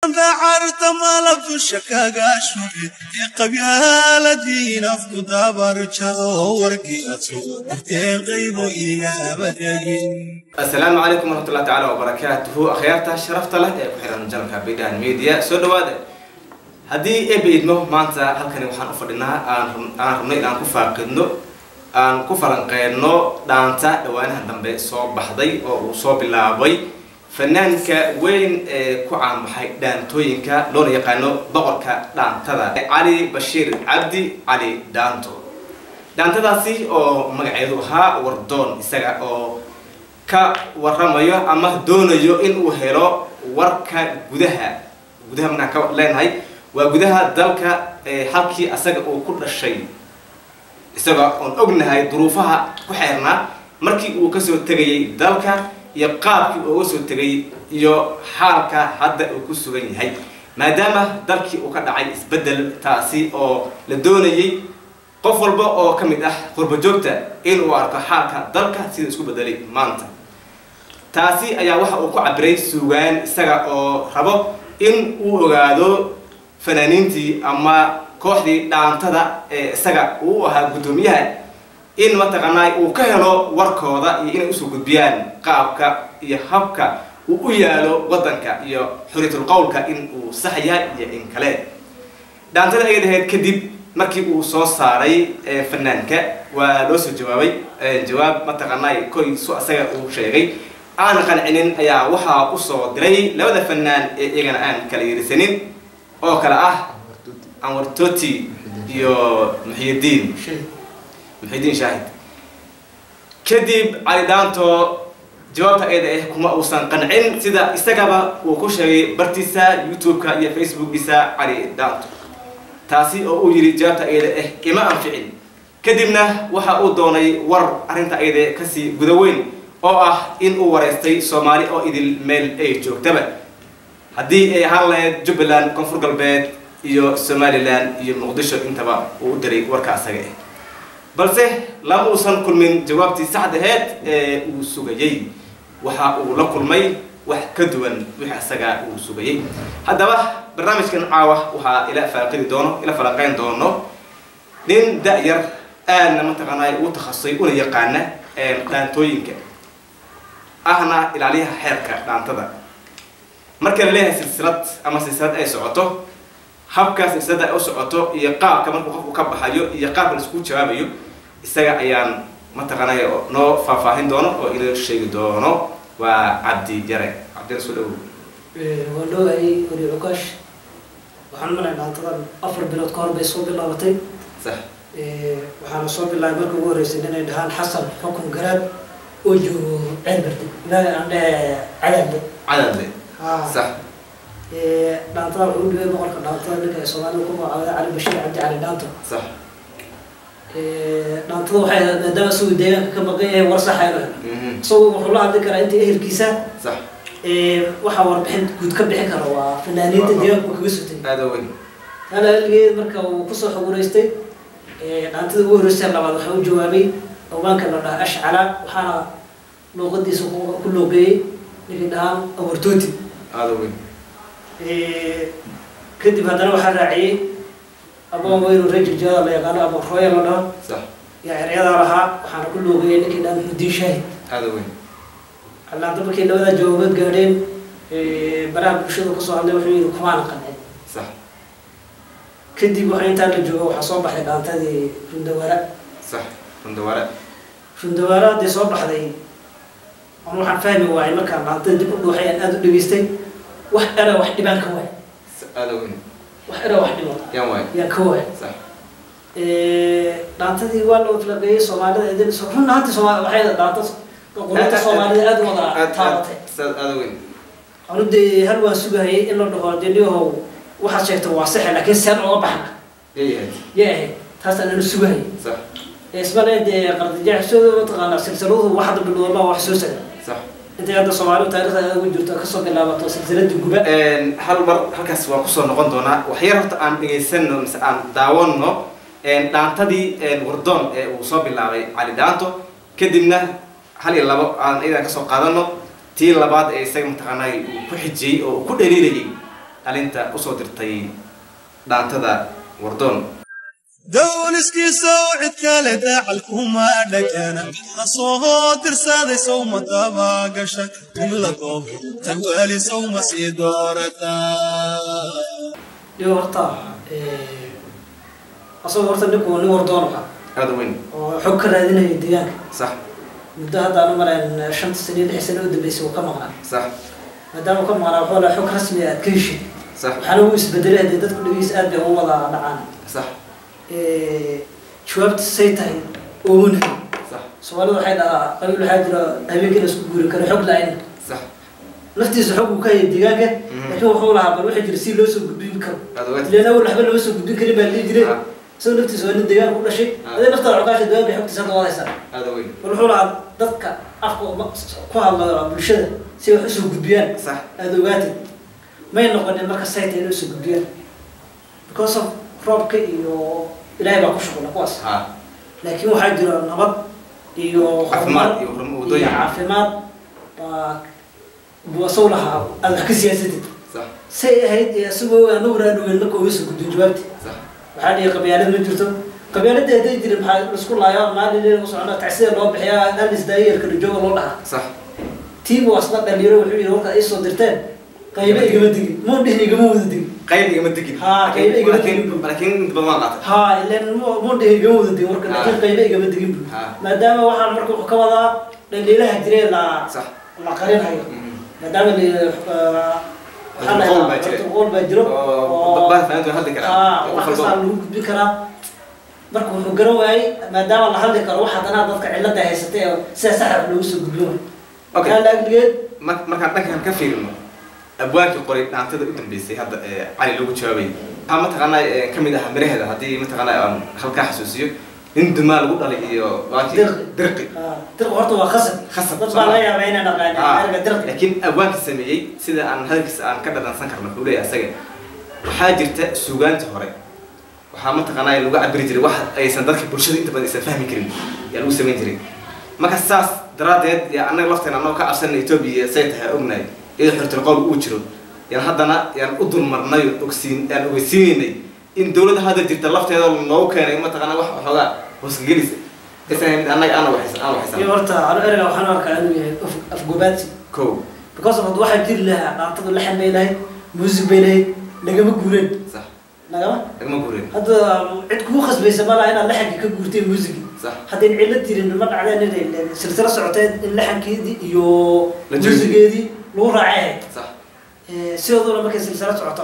dacarta malab dusha kaga shubi ee qabyaaladii nafku dabarjado warkii aad soo darteen qaybo igaba dhegin asalaamu calaykum waraxmatullahi tacaala wabarakaatuhu akhyaarta sharafta leh ee ku xiran janalka bidan media soo dhawaada haddii eeba idmo maanta halkani waxaan u fadhinaa aan aan rabnay inaan ku faaqidno aan ku falanqeeno dhaanta dhawaanaha dambe soo baxday oo uu soo bilaabay fanaanka weyn ee ku caanbaxay dhaantooyinka loona yaqaano boqorka dhaantada cali bashiir cabdi cali dhaanto dhaantadaasi oo magaceedu ahaa wardoon isaga oo ka waramayo ama doonayo in uu helo warka gudaha gudaha markaan ka leenahay waa gudaha dalka halkii asaga uu ku dhashay isaga oon ognahay duruufaha ku xeernaa markii uu kasoo tegayay dalka iyo qaabkii uu uga soo tegay iyo xaalka hadda uu ku sugan yahay maadaama dalkii uu ka dhacay isbeddel taasi oo la doonayay qof walba oo ka mid ah qurbajoogta in uu arko xaalka dalka sida isku bedelay maanta taasi ayaa waxa uu ku cabiray suugaan isaga oo rabo in uu ogaado fanaaniintii ama kooxdii dhaantada ee isaga uu ahaa guddoomiyaha in mataqaanaa uu ka helo warkooda iyo inay usoo gudbiyaan qaabka iyo habka uu u yaalo waddanka iyo xuriyatul qowlka in uu sax yahay iyo in kale dhaantada ay dhahayd kadib markii uu soo saaray fanaanka waa loo soo jawaabay jawaab mataqaanaa koy su asaga uu sheegay aan qancinin ayaa waxaa usoo diray labada fanaan ee iyagana aan kala yirisanin oo kale ah anwar toti iyo muxyidiin muxyidiin shaahid kadib cali dhaanto jawaabta ayada ah kuma uusan qancin sida isagaba uu ku sheegay bartiisa youtube-ka iyo facebookiisa cali dhaanto taasi oo uu yidhi jawaabta ayada ah ima anficin kadibna waxa uu doonay war arrinta ayada kasii guda weyn oo ah in uu wareystay soomaali oo idil meel ay joogtaba haddii ay ahaan lahayd jubbaland koonfur galbeed iyo somalilan iyo muqdisho intaba uu u diray warka asaga ah balse lama uusan kulmin jawaabtii saxda aheyd ee uu sugayey waxa uu la kulmay wax ka duwan wixii asaga uu sugayey haddaba barnaamijkan caawa waxaa ila faaqidi doono ila falanqeyn doono nin da-yar aadna mataqaanaa uu takhasusay una yaqaana dhaantooyinka ahna ilaaliyaha xeerka dhaantada marka la leeyahay silsilad ama silsilad ay socoto habka silsilada ay u socoto iyo qaabka markuu qofku ka baxayo iyo qaabka laisku jawaabayo isaga ayaan mataqaanay noo faahfaahin doono oo inoo sheegi doono waa cabdi yare cabdiyare soo dhawow waa dhowayay weli cukaash waxaan malay dhaantadan afar bilood ka hor bay soo bilaabatay sax waxaana soo bilaabay marka ugu horreysay inay dhahaan xasan xukun garaad oo joogo ceelbardi ilaahay aan dhehe cadaadle cadadle sax dhaantada wuxuu u dhibay boqorka dhaantada ninka ay soomaalida ku magacaabada cali bashiir cabdi cali dhaanto sax dhaantada waxay ahayd maadaama isagu deegaanka ka maqan yahay war saxa inuu helo isagu wuxuu la hadli karaa inta ehelkiisa sax waxaa warbixin guud ka bixin kara waa fanaaniinta deegaanka uu kaga sutay aada weyn hal haligeed marka uu kusoo xoguraystay dhaantada ugu horreysay labaad waxaa u jawaabay haweenka la dhaha ashcala waxaana luuqadiisa ku loogeeyey ninkii dhahaan awartooti aada weyn kadib haddana waxaa raaciyey aboon weynu rajil jooda la yaqaano aboon rooya la dhaho sax yaa eryadaa lahaa waxaana ku loogeeyey ninkii dhahaan muxudiin shaahid aada weyn allaanta markay labadaa jawaabood gaadheen baraha bulshada kusoo hadlay wuxuu yidhi kumaana qancin sax kadib waxa intaa la joogo waxaa soo baxday dhaantadii rundawaara sax rundawaare rundawaara haddii soo baxday ama waxaan fahmi waayay markaan dhaantada dib u dhuuxay aan aada u dhageystay wax era wax dhibaan ka waay aada weyn wax era wax dhiban yaan waay yaan ka waay sax dhaantadii waa loo filaqeeyey soomaalida idin run ahaantii sooma waxay dhaanta qolada soomaalida aada u wada taabatay aada weyn anu dee hal waan sugahayay in la dhaho dee niyahow waxaad sheegta waa saxe laakiin seen oga baxna yayahay yay ahayd taasaan anu sugahayay sax ismale dee qardijacsooda mataqaanaa silsiladu waxda bilowdaba wax soo saga sax intay hadda soomaalidu taarikhda aada ugu jirto kasoo bilaabato silsiladii guba hal mar halkaas waa kusoo noqon doonaa waxyar horta aan dhegaysano mise aan daawano dhaantadii wardoon ee uu soo bilaabay cali dhaanto kadibna hal iyo labo aan iyadan kasoo qaadano tii labaad ee isaga mataqaanaa uu ku xijiyey oo uu ku dhaliilayay dhalinta usoo dirtay dhaantada wardoon dowliskiisa oo cid kale daacal kuma dhagana mid la soo dirsaday sawma daba gasha in la doobo tan weli sawma sii doorataa iyo horta asagoo horta ninku nin wardoon ahaa aada u weyn oo xog ka raadinaya deegaanka sax muddo hadda aan u malayn shanta sano iyo lix sano u dambeysay uu ka maqnaa sax maadaama uu ka maqnaa wuxuu lahaa xog rasmi ah aad ka heshid sax waxaana uu isbedelay haddee dadku dhagiis aad bay ugu wada dhacaan sax jawaabta say tahay oomuna sax soomaalida waxay dhahaa qabiil waxaa jira habeenkii la isku guuri karo xog la-ayn sax naftiisa xog uu ka hayay deegaanka Mhm. laakiin wuxuu lahaa bal waxaa jira si loo soo gudbin karo aada weyn ileen awal waxba lama soo gudbin karin baa dhihi jiray Ah. isagoo naftiisa waa nin deegaanka u dhashay Ah. adee naftaada xogaasha deegaanka xogtiisa hadda wadaysaa aada weyn bal wuxuu lahaa dadka afka uma- ku hadla bulshada si wax usoo gudbiyaan sax aada ogaatid may noqonin marka sayta inay usoo gudbiyaan because of roobka iyo ilaahay baa ku shuqula kuwaas ha laakiin waxaa jira nabad iyo Caafimaad horumar iyo horum- iyo waddooyin. caafimaad baa buu asagu lahaa aada wax ka siyaasatid sax say ahayd ee isagoo anagu raadhoweyn marka uga soo gudbin jawaabti sax waxaa dhihi qabyaalad ma jirto qabyaalada hadday jirin maxaa isku laayo maalin leela u socona tacsida loo bixiyaa alis daayerka dhajooga loo dhahaa sax tiim wasna dhalinyaro wuxuu yidhi warka ay soo dirteen qaybe igama digin muu dhihin igama wada digin qayb igama tegin Ha, qayb igama laakiin tegin. laakiin inta badan waan qaatay haa ilan mu- muu dhihin igama wada digin warka laakiin Ah. qaybe igama digin bu Ah. maadaama waxaan marka wuxuu ka wadaa dhaliilaha jiree la sax la qarinhayo Mhm. maadaama la waxaa la Qowl baa jira. qowl baa jiro oo baa fahantu hadli karaa aa Qof wax walba. kastaa lagu gudbin karaa marka wuxuu garan waayey maadaama la hadli karo wax haddana dadka cilada haysatay oo sida saxa loogu soo gudbin waayo Okay. kaa laagdigeed mar- markaan dhankan ka fiirino abwaankii qoray dhaantada u dambeysay hadda ee cali lagu jawaabay waxaa mataqaanaa ee, ka mid ah miraheeda haddii mataqaanaa aan halkaa xasuusiyo nin dumaa lagu dhalay iyo waakii Dirqi. dirqi dirqa horta waa khasab Khasab, dad soo baa ma? laga yaabaa inay dhaqaaneen Ah, erga dirqi laakiin abwaanka sameeyey sida aan hadalkiisa aan ka dhadhansan karno wuxuu leeyahay asaga waxaa jirta suugaanta hore waxaa mataqaanaa lagu cabiri jiray wax aysan dadka bulshada inta badan aysan fahmi karin yaa lagu samayn jiray marka saas daraaddeed yaa annaga lafteena annagoo ka cabsanay etoobiya say tahay ognahay iyadoo xortilqowl uu jiro yaan haddana yaan u dulmarnay ogsiin yaan ogeysiinaynay in dowladda hadda jirta lafteeda loogu keenay mataqaanaa wax waxoogaa hoosgelis aysan mid annaga aan waxaysan aan iyo waxaysan horta anu erga waxaan u arkaa inuu yahay af- afgobaadsi kow because of hadda waxaa jiri lahaa dhaantadu laxan bay lahayd music bay lahayd lagama guureen sax lagama lagama guurin hadda cid kugu khasbaysa ma laha inaad laxanka ka guurteen musigi sax haddayn cillo jirin ma dhacdeen inay silsilo socoteen in laxankeedii iyo La joojiyo. musigeedii lagu raacay ahayd sax sidooduna markay silsilo socoto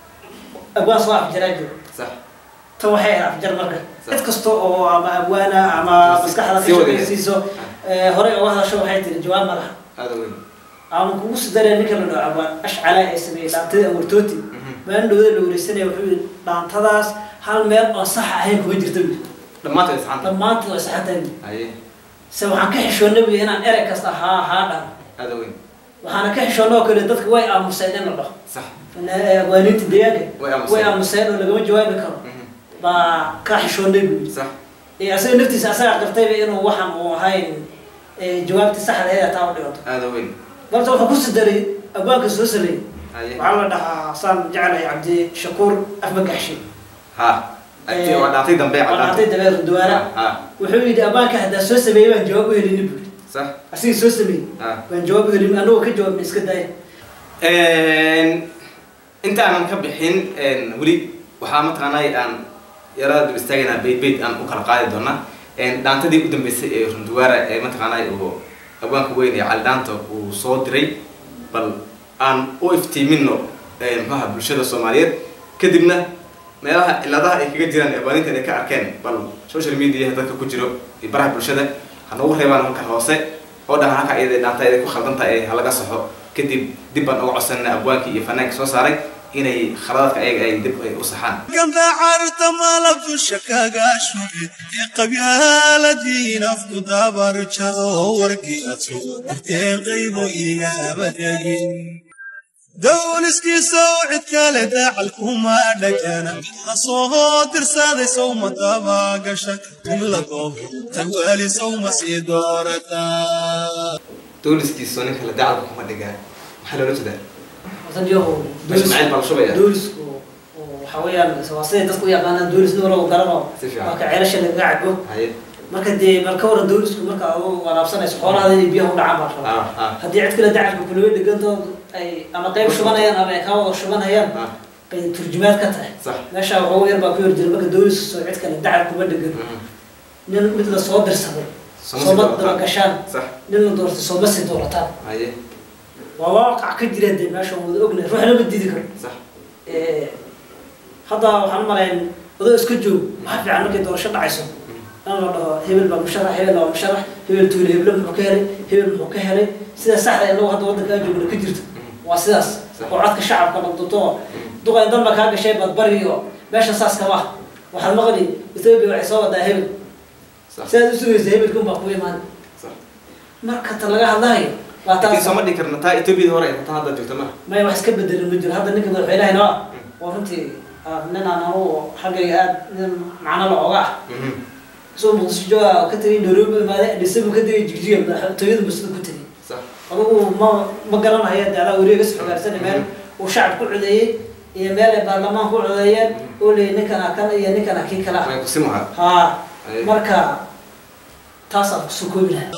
abwaan soo afjaraa jiro sax tan waxay ahayd afjar marka Sax. cid kasta oo ama abwaana ama maskaxda ka Si wada shaqaysiiso horey uga hadasho waxay tiri jawaab ma laha aada weyn ama kugu sidaree ninka la dhaho abwaan ashcala ee sameeyey dhaantadii awartooti maalin dhowda la wareysanaya wuxuu yidhi dhaantadaas hal meel oo sax ahayn kuma jirta bu dhammaantood isxanta dhammaantood way saxantahay bu haye se waxaan ka xishoonnay bu inaan erey kasta haa haa dhahno aada weyn waxaana ka xishoonnay oo kale dadka way aamuseen in la dhaho sax abwaaniinta deegaanka Way aamuseen. way aamuseen oo lagama jawaabi karo Mhm. baa ka xishoonnay bu yidhi sax ee asaga naftiisa asagaa qirtayba inuu waxaan uu ahayn ee, jawaabtii saxda aheed taa u dhigato aada weyn balse wuxuu ku sidaray abwaanka soo sameeyey haye waxaa la dhahaa saan jeclahay cabdi shakuur afmagaxshi ha Agti- waa dhaantay dambe waa dhaantay dabeer duwaana ha wuxuu yidhi abwaanka haddaa soo sameeyey baan jawaab u helinin buu yidhi sax asigii soo sameeyey ha baan jawaab u helin anagoo ka jawaabna iska daaya intaanan ka bixin weli waxaa mataqaanaa aan yarada dul istaagaynaa bayd bayd aan u kala qaadi doonaa dhaantadii u dambeysay ee runduwaara ee mataqaanaa uu abwaanka weyn ee cali dhaanta uu soo diray bal aan u iftiimino muxuaha bulshada soomaaliyeed kadibna meelaha ciladaha ay kaga jiraan abaaninta inay ka arkeen bal social media dadka ku jiro iyo baraha bulshada ha noogu reebaan halka hoose oo dhahan halka iyada dhaanta iyada ku khaldantahay ee halaga saxo kadib dib baan uga codsanana abwaankii iyo fanaanka soo saaray inay khaladaadka ayaga ay dib ay u saxaan ganda carta malab dusha kaga shube ee qabyaaladiin afku dabarjado warkii adso darteen qaybo igaba dhegin dowliskiisa oo cid kale daacal kuma dhagana mid la soo dirsaday sawma daba gasha in la doobo tan weli sawma sii doorataa dooliskiisoo ninka la dacalka kuma dhigaa maxaa loola jeedaa horta niyahow meesha macayl baa la shubaya doolisku oo waxa weeyaan waa siday dadku u yaqaanaan doolis nin walba garano Si fiican. waa ka ceelasha lagaga cabo haye marka dee bal ka waran doolisku marka adu walaabsanayso xoolahaada inay biyaha u dhacaan baa rabaa ah ah haddii cid kale dacalka kulawey dhegantoo ay ama qayb shubanayaan ama ay kaa wada shubanayaan ah bay turjumaad ka tahay sax meesha waxoogu yar baa ku yar jira marka doolisku soo cid kale dacal kuma dhegan Mhm. nin mid la soo dirsaday Sooma sooma sii doorataan. dabagashaan sax nin la doortay sooma sii doorataan haye waa waaqac ka jira dee meesha wada ognahay ruuxna ma diidi karo sax Eh, hadda waxaan marayn adoo iska joog maxaa fiican markay doorasho dhacayso in la dhaho hebel baa musharax hebel baa musharax hebel tuule heblo muxuu ka helay hebel muxuu ka helay sida saxda inagu hadda waddankaa joogna ka jirto waa sidaas Sax. oo codka shacabka dhaqduto duqay dan ba kaa gashay badbari iyo meesha saas kama ah waxaad maqli ethoobia waxay soo wadaa hebel sax sidaad u sugaysa hebelkun baa ku imaan sax marka ta laga hadlayo waa laakiin taas sooma dhigi karna taa etoobiyada hore tan hadda joogta ma maya wax iska bedelan ma jiro hadda ninka madaxweynahayna waa waa runtii ah, nin aan anugu xaggayga aad nin macno la oga ah Mhm. isagoo muqdisho jooga ka tegay nairobi imaade adhisabu ka tegay jigjiga madaxtooyada masida ku tegay sax adugu ma ma garanayo de adaa wareegas xogaarsana meel uu shacab ku codeeyey iyo meel ay baarlamaan ku codeeyeen oo leeyay ninkana kan iyo ninkana kii kala way kusimaha haa Aye. marka taasaan kusoo koobi lahaa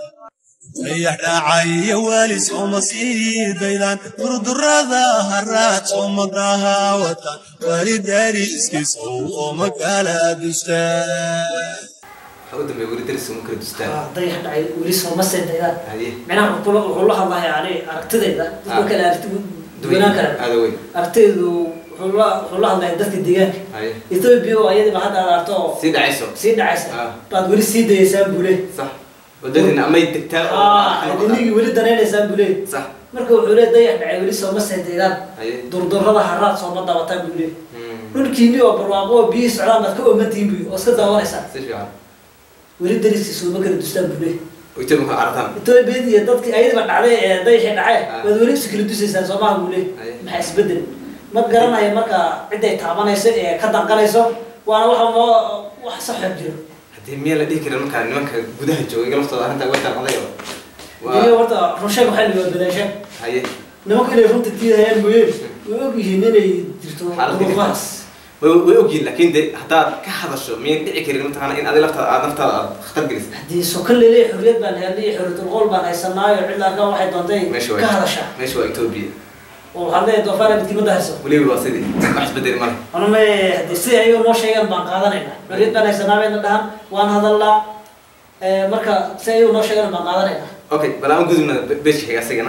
dayax dhacaya weli sooma sii daydaan durdurada haraad sooma dahaawatan weli dariskiisa ooma kala dustaan waxa u dambeeya weli daris uma kala dustaan Haa, dayax dhacay weli sooma seedayaan haye micnaha wuxuu kula- wuxuu la hadlahay ani aragtidayda dadka Ah. kale aragti duwanaan kara aada weyn aragtidaydu wuxuu la wuxuu la hadlaya dadka deegaanka haye ethoobia oo ayadiba hadda aad aragto oo sii dhacayso sii dhacaysa Ah. baad weli sii dayaysaan bule sax wadadina amay degtaa oo aa idinigii weli danaynaysaan bule sax marka wuxuu leey dayax dhacay weli sooma seedaydaan haye durdurada haraad sooma dabataan bule Mhm. dhulkiini oo barwaaqo oo biyihii socdaan baad ka oomantihiin buy oo iska daawanaysaan si fiican weli dariskii sooma kala dustaan bule oo etoobiya ka aragtaan ethoobia iyo dadkii ayadiba dhacday ee dayaxii dhacay Ah. waad weli isu kala dusaysaan soomaha bule Aye. maxaa isbedel ma garanayo marka ciday taabanayso ee ka danqanayso waana waxa moo wax saxo jiro haddii miyaa la dhihi karin markaa nimanka gudaha jooga iga laftooda arrintaa way daaqaday oo iyo waa horta runsheeg waxay niwaadbadaashaan haye nimanku inay runta tiidayaan mooye way og yihiin inay jirto Xaalad duruufahaas way way ogyihin laakiin de haddaad ka hadasho miyan dhici karin mataqaana in adi laftaada aad naftaada aad khatar gelisid haddii sokan leleeya xorriyad baan helnay xorriyatul qowl baan haysanaayo cidla arkaa waxay doontay meesha ka waa hadashaa meesha waa etoobiya oo waxaad leeyahay doofaara midkiimada hayso weliba waa sidii wax isbedeli male anuma haddii sida ayagoo noo sheegaan baan qaadanaynaa xorriyad baan haysanaa bayna dhahan waan hadalnaa Eh, marka si ayagoo noo sheegaan baan qaadanaynaa okay bal aan gudubna beeshka xiga asigana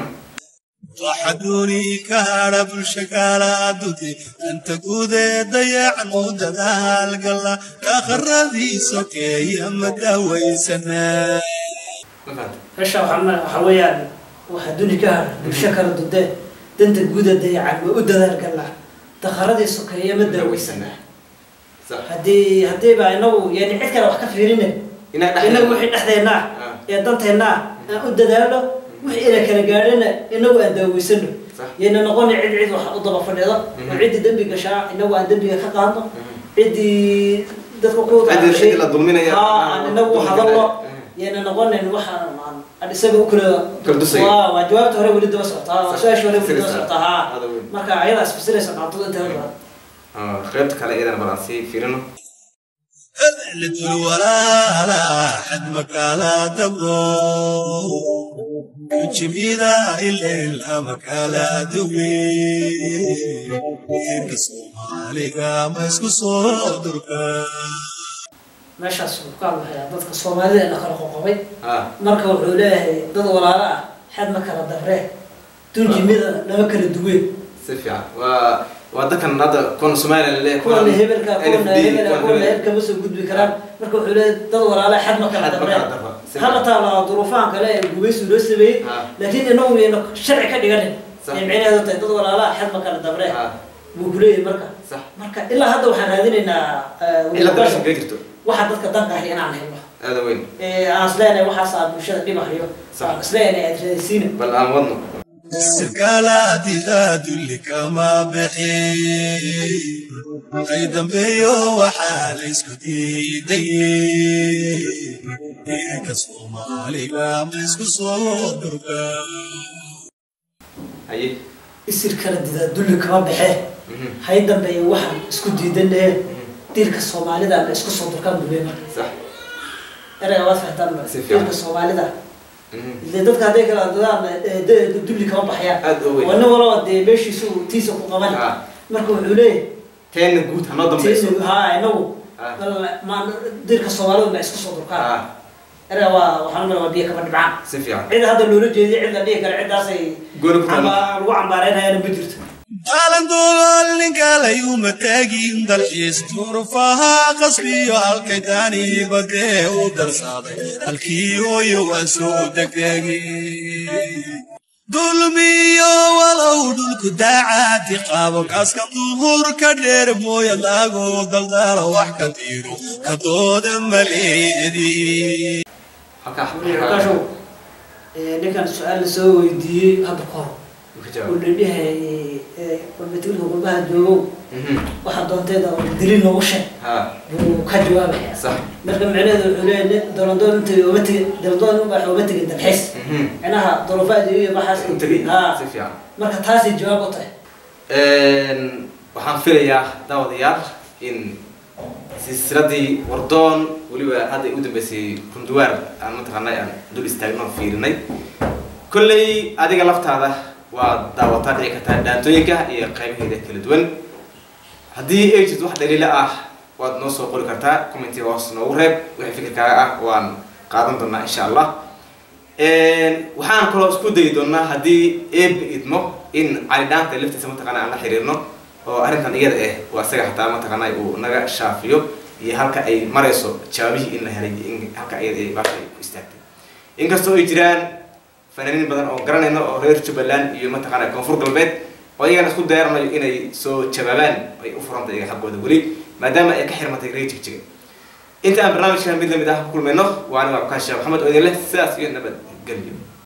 waxaduuni ka hadha bulsha kala duti anta gudee dayacan u dadaalgala kaakharadii sokeeya ma daawaysanaa ma fahanta meesha waxaa waxa weeyaan waxaa duni ka hadha bulsho kala dudee danta guuda dayacan waa u dadaalgalnaa dakharadii sokeeya ma daaweysanaa sax haddii haddiiba inagu yani cid kale wax ka fiirine inaga inagu dhex wixii dhexdeennaa Ah. ee danteennaa aan u dadaalno wixii ina kala gaadhina inagu aan daaweysano Sax. yayna noqoni cid cid wax u daba fadhido oo Mhm. ciddii dembi gashaa inagu aan dembiga ka qaadno Mhm. ciddii dadka ku Ciddii- ciddii la dulminaya. ha aan inagu dulmi hadalno Mhm. yayna noqonin waxaan aan aan isaga u kala Kala dusayo. waa waa jawaabta hore weli daba socotaa waa Sax. su-aasha hore weli daba Sirta. socotaa ha Hada weyn. marka ayadaa isfasiraysa dhacdada inteeda badan Ah, qaybta kale iyadana bal aan sii fiirino lidul walaala xad makala dabro jimida ileel amakala duwe irka soomaaliga ma isku soo durka meeshaas wuxuu ka hadlayaa dadka soomaalida ee la kala qoqobay ah marka wuxuu leeyahay dad walaalo ah xad ma kala dabree dunjimida lama kala duween si fiican waa waa dadkan hadda kuwan somalilan le kuwana hebelka kuwana hebela kuwana hebelka ma soo gudbi karaan marka wuxuu leeyahay dad walaalo xad ma kala Xad ma dabree kala dabra. Si hala taalaa duruufahan kale ee gumaysu loo sameeyey Ah. laakiin inagu yayna sharci ka dhiganin Sax. ay micnaheedu tahay dad walaalaha xad ma kala dabree Ah. buu ku leeyahay marka sax marka ilaa hadda waxaan raadinaynaa eh, cilada meesha wadashada. kaga jirto waxa dadka danka ahi inaan helno aada weyn ee aan isleenahay waxaas aad bulshada dhibahayo Sax. aan isleenahay aad raadaysiina bal aan wadno sirkaalaadida dulli kama bixi ay dambeeyo waxaa la isku diiday irka soomaaliga ma isku soo durka haye isir kala didaa dulli kama baxee hay dambeeya waxaan isku diidanahe diirka soomaalida la isku soo durkaan buu leeyahay sax erayga waad fahantaan ma Si fiican. diirka soomaalida ile dadka hadday kala dadaan eh, de- dulli kama baxayaan Aad u weyn. waa nin walaba dee meeshiisu tiisa ku qaban Ah. marka wuxuu leeyahay teena guud hanoo dambayso tiisa haa inagu Ah. bal- ma diirka soomaalida ma isku soo durkaan Ah, erayga waa waxaan umaleyaa waa biyo kama dhibcaan si fiican cid hadda loola jeediyo cid la dhihi kara ciddaasay Gooni ku taalo. camba- lagu cambaareynayana ma jirto aalandool ninkalayuu mataagin dalxiis durufaha qasbiyo halkay daani badee u darsaaday halkii hooyo waan soo degdegi dulmiyo walow dhulku daacati qaabo kaaska duhur ka dheer mooya lagu daldalo wax ka diiro ka dooda maleedi halkaa markaashow eh, ninkan su-aal la soo weydiiyey hadda kahor ka uu jawaab la dhihay qurbatilka qurbaha joogow Mhm. waxa doonteeda oo dilin noogu sheeg ha buu ka jawaabaya sax marka micnaheedu wuxuu leeyahay dolandoon intay ooma tegin dolandoon unbaa ooma tegin dalxiis Mhm. micnaha dorofaad iyo waxaas u tegay haa si fiican marka taasay jawaab u tahay waxaan filayaa daawadayaal in silsiladii wardoon weliba hadda u dambeysay runduwaar aan mataqaanay aan dul istaagno oo fiirinay kolley adiga laftaada waa daawataa dhici kartaa dhaantooyinka iyo qaybaheeda kala duwan haddii ay jirto wax dhaliila ah waad noo soo qori kartaa commentiga hoos noogu reeb wixii fikirkaaga ah waan qaadan doonaa insha allah waxaan kaloo isku dayi doonaa haddii eebba idmo in cali dhaanta laftiisa mataqaana aan la xiriirno oo arrintan iyada ah waa isaga xataa mataqaana uu naga shaafiyo iyo halka ay marayso jawaabihii in la helay iyo in halka iyada ay baasha ay ku istaagtay inkastoo ay jiraan fanaaniin badan oo garanayno oo reer jubbaland iyo mataqaana koonfur galbeed oo iyagana isku dayaranayo inay soo jawaabaan ay u furanta iyaga xaggooda weli maadaama ay ka xirmatay reer jigjiga inta aan barnaamijkan mid lamid ah ku kulmayno waa aniga cabkaan sheekh maxamed oo idin leh sidaas iyo nabad gelyo